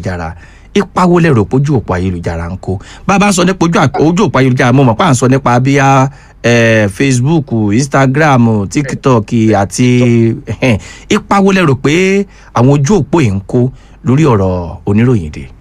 ayélujára ipa wo lẹ rò pé ojú òpó ayélujára ń kó bá a bá ń sọ nípa ojú àp- ojú òpó ayélujára mo mọ̀ pé à ń sọ nípa bíyà eh, facebook instagram tiktok àti ẹhẹ́n. ipa wo lẹ rò pé àwọn ojú òpó yìí ń kó lórí ọ̀rọ̀ oníròyìn dé.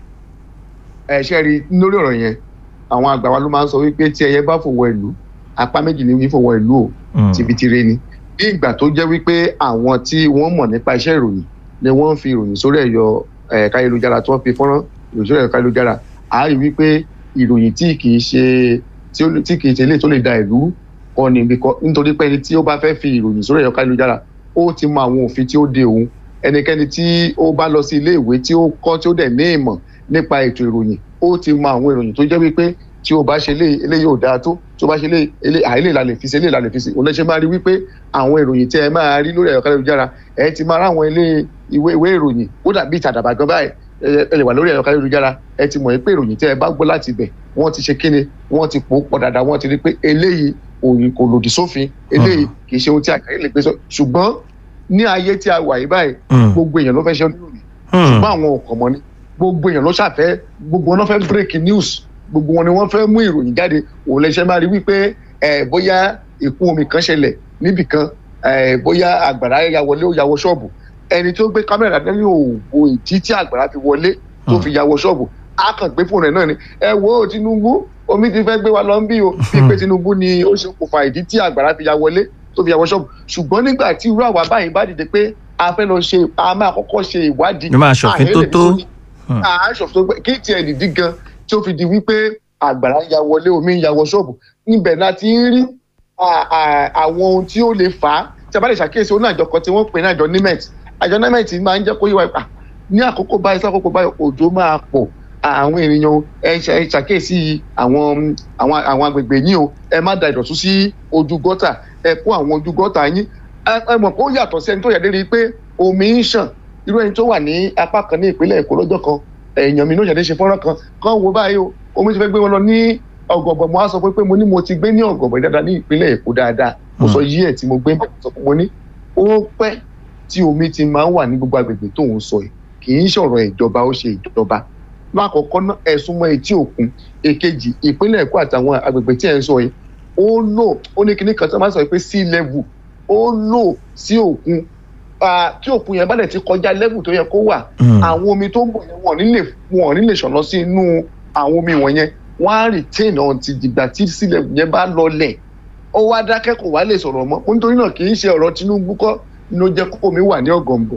ẹ ṣe rí i lórí ọ̀rọ̀ yẹn àwọn àgbà wa ló máa ń sọ wípé tí ẹyẹ bá fòwọ́ ìlú apá méjì ní fòwọ́ ìlú o Mm. tibitire ni ní ìgbà tó jẹ́ wípé àwọn tí wọ́n mọ̀ nípa iṣẹ́ ìròyìn ni wọ́n ń fi ìròyìn sórí ẹ̀yọ ẹ̀ka ayélujára tí wọ́n fi fọ́nrán ìròyìn sórí ẹ̀ka ayélujára a rí wípé ìròyìn tí kì í ṣe tí ó- tí kì í ṣe ilé tó lè da ìlú kọ́ ni bíkọ́ nítorí pé ẹni tí ó bá fẹ́ fi ìròyìn sórí ẹ̀ka ayélujára ó ti mọ àwọn òfin tí ó de òun ẹnikẹ́ni tí ó bá lọ sí ilé ìwé tí ó kọ́ tí ó dẹ̀ ní ìmọ̀ nípa ètò ìròyìn ó ti mọ àwọn ìròyìn tó jẹ́ wípé tí o bá ṣe lé eléyìí ò dáa tó tí o bá ṣe lé elé àìlè la lè fi sí eléyìí la lè fi sí òun lè ṣe máa rí wípé àwọn ìròyìn tí ẹ máa rí lórí ẹ̀rọ káyọ̀jára ẹ ti máa ráwọn ilé ìwé ìwé ìròyìn ó dàbí ìtàdàbà gan báyìí ẹ ẹ lè wà lórí ẹ̀rọ káyọ̀jára ẹ ti mọ̀ pé ìròyìn tí ẹ bá gbọ́ láti ibẹ̀ wọ́n ti ṣe kíni wọ́n ti pò ó pọ̀ dáadáa wọ́n ti rí pé eléyìí òyìn kò lòdì sófin eléyìí kì í ṣe ohun tí àkàrí lè gbé sọ ṣùgbọ́n ní ayé tí a wà yìí báyìí Mm. gbogbo èèyàn ló fẹ́ ṣe oníròyìn Mm. ṣùgbọ́n àwọn ọkọ̀ mọ́ ni gbogbo èèyàn ló ṣàfẹ́ gbogbo wọn ló fẹ́ break news gbogbo wọn ni wọ́n fẹ́ mú ìròyìn jáde òun lè ṣe máa rí wípé ẹ̀ bóyá ìkún omi kan ṣẹlẹ̀ níbì kan ẹ̀ bóyá àgbàrá ya wọlé ó ya wọ ṣọ́ọ̀bù ẹni tó gbé kámẹ́rà dání òwò ìdí tí àgbàrá fi wọlé tó fi ya wọ ṣọ́ọ̀bù á kàn gbé fóònù ẹ̀ náà ni ẹ wo Tinubu omi ti fẹ́ gbé wa lọ ń bí o bíi pé Tinubu ni ó ṣokùnfà ìdí tí àgbàrá fi ya wọlé tó fi ya wọ ṣọ́ọ̀bù ṣùgbọ́n nígbà tí irú àwa báyìí bá dìde pé a fẹ́ lọ ṣe a máa kọ́kọ́ ṣe ìwádìí Ẹ máa ṣòfin tó tó. Hmm. aṣòfin tó gbé kí tiẹ̀ nìdí gan tí ó fi di wípé àgbàrá ń ya wọlé omi ń ya wọ ṣọ́ọ̀bù níbẹ̀ la ti ń rí à- à- àwọn ohun tí ó lè fà á tí a bá lè ṣàkíyèsí oní àjọ kan tí wọ́n pè ní àjọ nimet àjọ nimet máa ń jẹ́ kó yé wa pa ní àkókò báyìí sákòókò báyìí òjò máa pọ̀ àwọn ènìyàn ẹ ṣe- ẹ ṣàkíyèsí àwọn àwọn àwọn agbègbè yín o ẹ má da ìdọ̀tún sí ojú gọ́tà ẹ kó àwọn ojú gọ́tà yín ẹ ẹ mọ̀ pé ó yàtọ̀ sí ẹni tó yà dérí pé omi ń ṣàn irú ẹni tó wà ní apá kan ní ìpínlẹ̀ èkó lọ́jọ́ kan èèyàn mi ló ṣẹ̀dẹ̀ ṣe fọ́nrán kan kan wo báyìí o omi ti fẹ́ gbé wọn lọ ní ọ̀gọ̀bọ̀ mo á sọ pé pé mo ní mo ti gbé ní ọ̀gọ̀bọ̀ dáadáa ní ìpínlẹ̀ èkó dáadáa mo sọ yí ẹ̀ tí mo gbé bẹ́ẹ̀ sọ pé mo ní ó pẹ́ tí omi ti máa ń wà ní gbogbo agbègbè tó ń sọ yìí kì í ṣọ̀rọ̀ ìjọba ó ṣe ìjọba lákọ̀ọ́kọ́ náà ẹ̀sùn mọ́ etí òkun èkejì ìpínlẹ̀ èkó àtàwọn agbègbè tí ẹ̀ ń sọ yìí ó lò ó ní kinní kan tí wọ́n máa ń sọ pé sea level ó lò sí òkun Ah, tí òkun yẹn bá dẹ̀ ti kọjá level tó yẹ kó wà Mm. àwọn omi tó ń bọ̀ yẹn wọ́n nílè wọ́n nílè ṣọ̀nà sí inú àwọn omi wọ̀nyẹn wọ́n á retain until dìgbà tí sea level yẹn bá lọlẹ̀ ó wá dákẹ́ kò wá lè sọ̀rọ̀ mọ́ nítorí náà kì í ṣe ọ̀rọ̀ Tinubu kọ́ ló jẹ́ kó omi wà ní ọ̀gọ̀ǹbọ̀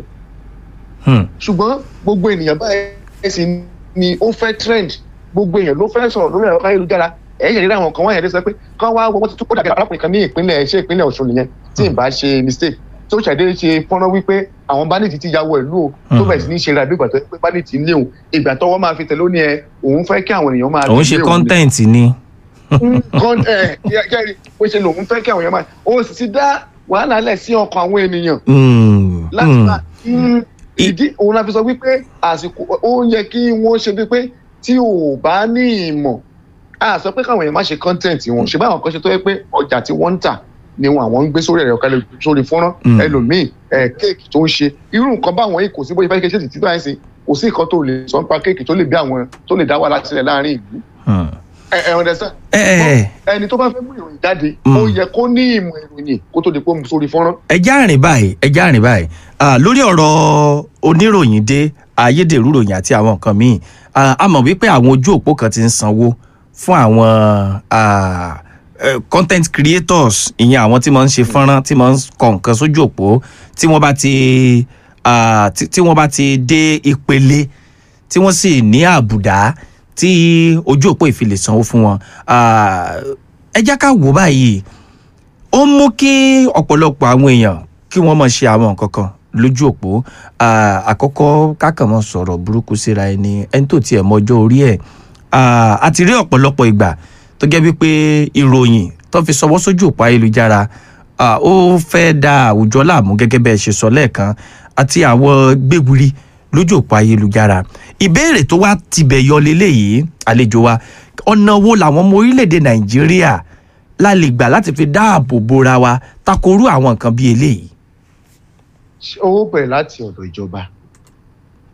Mm. ṣùgbọ́n gbogbo ènìyàn báyìí sì ni ó fẹ́ trend gbogbo èèyàn ló fẹ́ sọ̀rọ̀ lórí ẹ̀rọ ayélujára ẹ̀yìn ìrírí àwọn kan wọ́n yẹn lè sọ pé kán wá wọ́n ti tún kó dàbí arákùnrin kan ní ìpínlẹ̀ ṣé ìpínlẹ̀ Ọ̀ṣun nìyẹn tí ì bá ṣe mistake tó ṣàdé ṣe fọ́nrán wípé àwọn bandit ti ya wọ ìlú o tó Hmm. bẹ̀rẹ̀ sí ní ṣe ra bí ìgbà tó yẹ pé bandit ń lé òun ìgbà tọ́wọ́ máa fi tẹ̀lé ó ní ẹ òun fẹ́ kí àwọn èèyàn máa òun ṣe lé òun ni content ni. kan ẹ kẹrin pé ṣe lòun fẹ́ kí àwọn èèyàn máa ó sì ti dá wàhálà lẹ̀ sí ọkàn àwọn ènìyàn Mm. láti Mm. máa mm, ìdí òun la fi sọ wípé àsìkò ó yẹ kí wọ́n ṣe bíi pé tí ò bá ní ìmọ̀ a sọ pé káwọn èèyàn má ṣe content wọn ṣùgbọ́n àwọn kan ṣe tó yẹ pé ọjà tí wọ́n ń tà ni wọn àwọn ń gbé sórí ẹ̀rọ kalẹ̀ sórí fọ́nrán Mm. ẹlòmíì ẹ̀ kéèkì tó ń ṣe irú nǹkan báwọn yìí kò sí bóyá fẹ́ ṣe títí báyìí sí kò sí nǹkan tó lè sọ nípa kéèkì tó lè bí àwọn tó lè dá wàhálà sílẹ̀ láàrin ìlú Mm. ẹ ẹ understand ẹ ẹ ẹni tó bá fẹ́ mú ìròyìn jáde Mm. ó yẹ kó ní ìmọ̀ ìròyìn kó tó di pé ó mú sórí fọ́nrán ẹjá rìn báyìí ẹjá rìn báyìí Ah, lórí ọ̀rọ̀ oníròyìn dé ayédèrú ròyìn àti àwọn nǹkan míì Ah, a mọ̀ wípé àwọn ojú òpó kan ti ń sanwó fún àwọn ah, eh, content creators ìyẹn àwọn tí wọ́n ń ṣe fọ́nrán tí wọ́n ń kọ nǹkan sójú òpó tí wọ́n bá ti ah, tí tí wọ́n bá ti dé ìpele tí wọ́n sì ní àbùdá tí ojú òpó ìfilè sanwó fún wọn Ah, ẹ jẹ́ ká wò báyìí ó ń mú kí ọ̀pọ̀lọpọ̀ àwọn èèyàn kí wọ́n mọ̀ ṣe àwọn nǹkan kan lójú òpó Ah, àkọ́kọ́ kákan mọ́ sọ̀rọ̀ burúkú síra ẹni ẹni tó tiẹ̀ mọjọ́ orí ẹ̀ Ah, a ti rí ọ̀pọ̀lọpọ̀ ìgbà tó jẹ́ wípé ìròyìn tó fi sọwọ́ sójú òpó ayélujára ah, ó fẹ́ da àwùjọ láàmú gẹ́gẹ́ bẹ́ẹ̀ ṣe sọ lẹ́ẹ̀kan àti àwọn gbégbiri lójú òpó ayélujára ìbéèrè tó wá tibẹ̀ yọ leléyìí àlejò wa ọ̀nà wo làwọn ọmọ orílẹ̀-èdè nàìjíríà la lè gbà láti fi dáàbò bora wa takorú àwọn nǹkan bíi eléyìí. owó bẹ̀rẹ̀ láti ọ̀dọ̀ ìjọba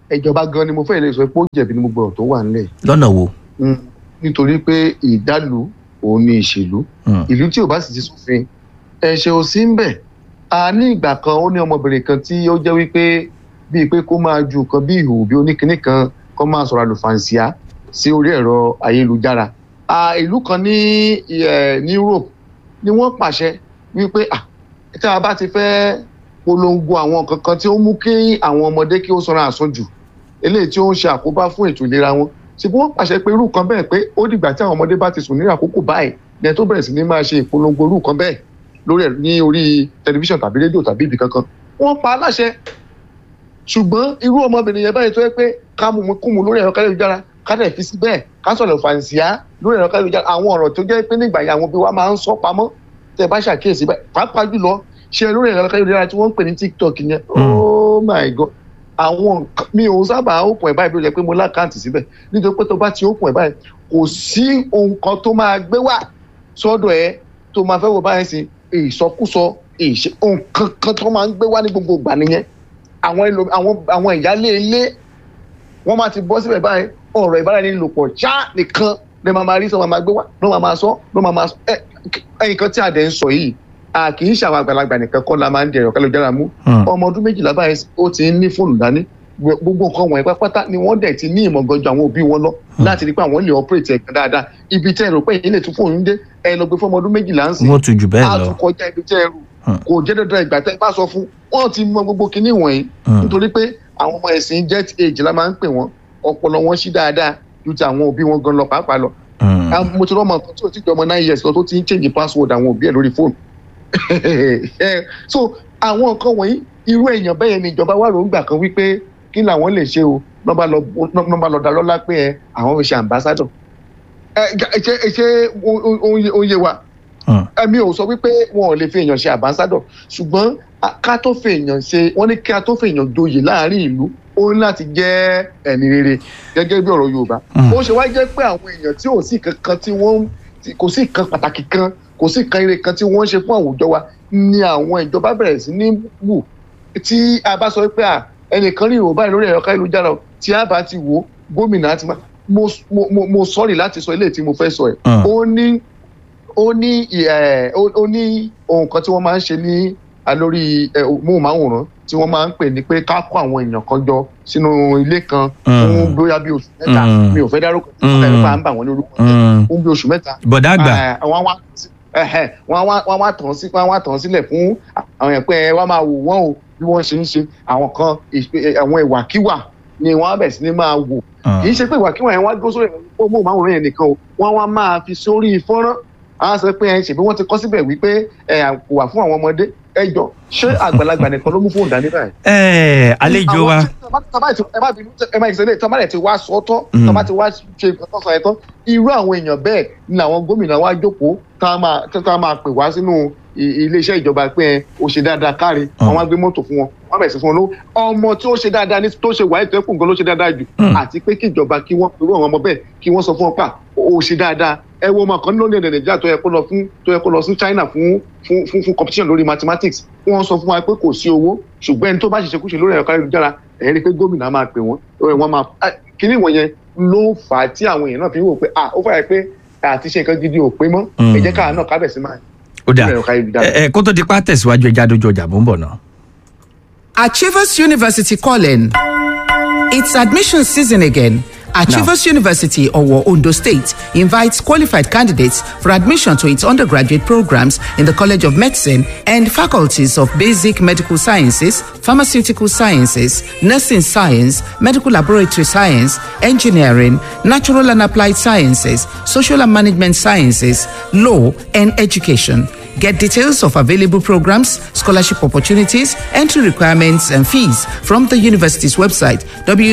ìjọba gan ni mo fẹ́ lè sọ pé ó jẹ̀bi ní gbogbo ọ̀rọ̀ tó wà nílẹ̀ lọ́nà wo. Mm, nítorí pé ìdálù òun ni ìṣèlú Mm. ìlú tí ò bá sì ti sófin ẹ̀ṣẹ̀ ò sí ń bẹ̀ a ní ìgbà kan ó ní ọmọbìnrin kan tí ó jẹ́ wípé bíi pé kó máa ju nǹkan bí ìhòòhò bí oníkinní kan kó máa sọ̀rọ̀ àlùfàǹsíà sí orí ẹ̀rọ ayélujára a ìlú kan ní ẹ̀ ní Europe ni wọ́n pàṣẹ wípé ah tí a bá ti fẹ́ polongo àwọn nǹkan kan tí ó mú kí àwọn ọmọdé kí ó sanra àsunjù eléyìí tí ó ń ṣe àkóbá fún ètò ìlera wọn ṣùgbọ́n wọ́n pàṣẹ pé irú kan bẹ́ẹ̀ pé ó dìgbà tí àwọn ọmọdé bá ti sùn ní àkókò báyìí ní ẹ tó bẹ̀rẹ̀ sí ní máa ṣe ìpolongo irú kan bẹ́ẹ̀ lórí ẹ̀ ní orí tẹlifíṣàn tàbí rédíò tàbí ibì kankan wọ́n pa á láṣẹ ṣùgbọ́n irú ọmọbìnrin yẹn báyìí tó yẹ pé ká mú mu kú mu lórí ẹ̀rọ káyọ̀jára ká dẹ̀ fi sí bẹ́ẹ̀ ká sọ̀rọ̀ fàǹsíà lórí ẹ̀rọ káyọ̀jára àwọn ọ̀rọ̀ tó jẹ́ pé nígbà yẹn àwọn òbí wa máa ń sọ pamọ́ tẹ́ ẹ bá ṣàkíyèsí bẹ́ẹ̀ pàápàá jùlọ ṣe lórí ẹ̀rọ káyọ̀jára tí wọ́n ń pè ní tiktok yẹn oh my god àwọn nǹkan mi ò sábà open ẹ̀ báyìí bí ó jẹ́ pé mo lákàntì síbẹ̀ nítorí pé tó bá ti open ẹ̀ báyìí kò sí ohun kan tó máa gbé wá sọ́dọ̀ ẹ tó máa fẹ́ wò báyìí sí ìsọkúsọ ìṣe ohun kankan tó máa ń gbé wá ní gbogbo ìgbà nìyẹn àwọn ẹlò àwọn àwọn ìyálé ilé wọ́n máa ti bọ́ síbẹ̀ báyìí ọ̀rọ̀ ìbáraẹnilòpọ̀ ṣá nìkan lè máa máa rí sọ máa máa gbé wá ló máa máa sọ ló máa máa sọ ẹ ẹyìn kan tí a dẹ̀ ń sọ yìí a kì í ṣàwọn àgbàlagbà nìkan kọ́ la máa ń di ẹ̀rọ kálujára mú ọmọ ọdún méjìlá báyìí ó ti ń ní fóònù dání gbogbo nǹkan wọ̀nyí pátápátá ni wọ́n dẹ̀ ti ní ìmọ̀ gan ju àwọn òbí wọn lọ láti rí pé àwọn lè operate ẹ̀kan dáadáa ibi tẹ́ ẹ rò pé èyí lè tún fóònù dé ẹ lọ gbé fọmọ ọdún méjìlá ń sìn wọ́n tún jù bẹ́ẹ̀ á lọ. tún kọjá ibi tẹ́ ẹ rò kò jẹ́ dandan ìgbà tẹ́ ẹ bá sọ fún wọ́n ti mọ gbogbo kinní wọ̀nyí Mm. nítorí pé àwọn ọmọ ẹ̀sìn jet age la máa ń pè wọ́n ọpọlọ wọn ṣí dáadáa ju ti àwọn òbí wọn gan lọ pàápàá lọ Mm. Ah, mo ti rọ́mọ kan tí ò ti jọ ọmọ nine years lọ tó ti ń change password àwọn òbí ẹ̀ lórí fóònù Eh, so àwọn nǹkan wọ̀nyí irú èèyàn bẹ́ẹ̀ ni ìjọba wà lóńgbà kan wípé kí làwọn lè ṣe o nọ́mbà lọ nọ́mbà lọ dá lọ́lá pé ẹ àwọn fi ṣe ambassador ẹ ṣe ṣe ó yé wa Mm. ẹmi ò sọ wípé wọn ò lè fi èèyàn ṣe ambassador ṣùgbọ́n a- ká tó fi èèyàn ṣe wọ́n ní ká tó fi èèyàn joyè láàrin ìlú ó ní láti jẹ́ ẹni rere gẹ́gẹ́ bí ọ̀rọ̀ Yorùbá Mm. ó ṣe wá jẹ́ pé àwọn èèyàn tí ò sí kankan tí wọ́n tí- kò sí nǹkan pàtàkì kan kò sí nǹkan ire kan tí wọ́n ń ṣe fún àwùjọ wa ni àwọn ìjọba bẹ̀rẹ̀ sí ní wù tí a bá sọ pé à ẹnìkan rí ìrò báyìí lórí ẹ̀rọ káyélujára o, tí a bá ti wò ó gómìnà àti má mo mo mo mo sọ́ọ̀rì láti sọ eléyìí tí mo fẹ́ sọ ẹ̀ Mm. ó ní ó ní ẹ ó ó ní ohun kan tí wọ́n máa ń ṣe ní alórí ẹ, móhùnmáwòrán tí wọ́n máa ń pè ní pé ká kó àwọn èèyàn kan jọ sínú ilé kan fún Mm. bóyá bí oṣù mẹ́ta Mm. mi ò fẹ́ dárúkọ Mm. ẹ̀ bá ń bà wọ́n ní orúkọ jẹ́ Mm. fún bí oṣù mẹ́ta bọ̀dá àgbà Eh, wọ́n wá ẹ̀hẹ̀, wọ́n wá wọ́n wá tàn sí wọ́n wá tàn sílẹ̀ fún àwọn yẹn pé ẹ wá máa wò wọ́n o bí wọ́n ṣe ń ṣe àwọn kan ìṣe- àwọn ìwàkiwà ni wọ́n á bẹ̀ sí ní máa wò Mm. kì í ṣe pé ìwàkiwà yẹn wá dúró sórí ẹ̀rọ móhùnmáwòrán yẹn nìkan o wọ́n wá máa fi sórí fọ́nrán àwọn sọ pé ẹ ṣèbí wọ́n ti kọ́ síbẹ̀ wípé ẹ kò wà fún àwọn ọmọdé ẹ jọ ṣé àgbàlagbà nìkan ló mú fóònù dání báyìí ẹ àlejò wa ẹ má bínú ẹ má ìṣẹ̀lẹ̀ tí wọn bá rẹ ti wá sọ tán tí Mm. wọn bá ti wá ṣe nǹkan tó sọ yẹn tán irú àwọn èèyàn bẹ́ẹ̀ ni àwọn gómìnà wa jókòó tá a máa tá a máa pè wá sínú i- iléeṣẹ́ ìjọba pé ẹ ó ṣe dáadáa káre Mm. àwọn á gbé mọ́tò fún wọn wọn bẹ̀rẹ̀ sí fún wọn lówó ọmọ tí ó ṣe dáadáa ní tó ṣe wáyé tó ẹkùn gan ló ṣe dáadáa jù Mm. àti pé kí ìjọba kí wọ́n irú àwọn ọmọ bẹ́ẹ̀ kí wọ́n sọ fún wọn pa ó ṣe dáadáa ẹ wo ọmọ kan lónìí èdè nàìjíríà tó yẹ kó lọ fún tó yẹ kó lọ sí China fún fún fún fún competition lórí mathematics wọ́n sọ fún wa pé kò sí owó ṣùgbọ́n ẹni tó bá ṣiṣẹ́ kúṣe lórí ẹ̀rọ káyélujára ẹ̀yẹ́ rí i pé gómìnà máa pè wọ́n ẹ̀ wọ́n máa ah, kíní wọ̀nyẹn ló fà á tí àwọn èèyàn náà fi ń wò pé ah ó fàyà pé àti ṣe nǹkan gidi ò pé mọ́ Mm. ẹ jẹ́ káà náà kábẹ̀ sí máa ó dà lórí ẹ̀rọ káyélujára. ẹ ẹ, kó tó di pa tẹ̀síwájú ẹja dojú ọjà mò ń bọ̀ náà. Achievers University calling. It's admission season again. Achievers University, Owo, Ondo State, invites qualified candidates for admission to its undergraduate programs in the College of Medicine and faculties of Basic Medical Sciences, Pharmaceutical Sciences, Nursing Science, Medical Laboratory Science, Engineering, Natural and Applied Sciences, Social and Management Sciences, Law, and Education. Get details of available programs, scholarship opportunities, entry requirements, and fees from the university's website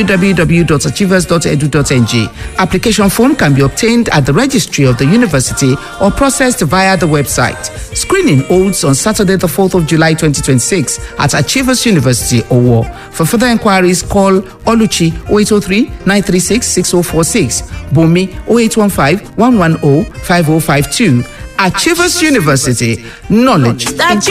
www.achievers.edu.ng. Application form can be obtained at the registry of the university or processed via the website. Screening holds on Saturday, the 4th of July 2026 at Achievers University, Owo. For further inquiries, call Oluchi 0803 936 6046, Bumi 0815 110 5052. Achievers University, knowledge.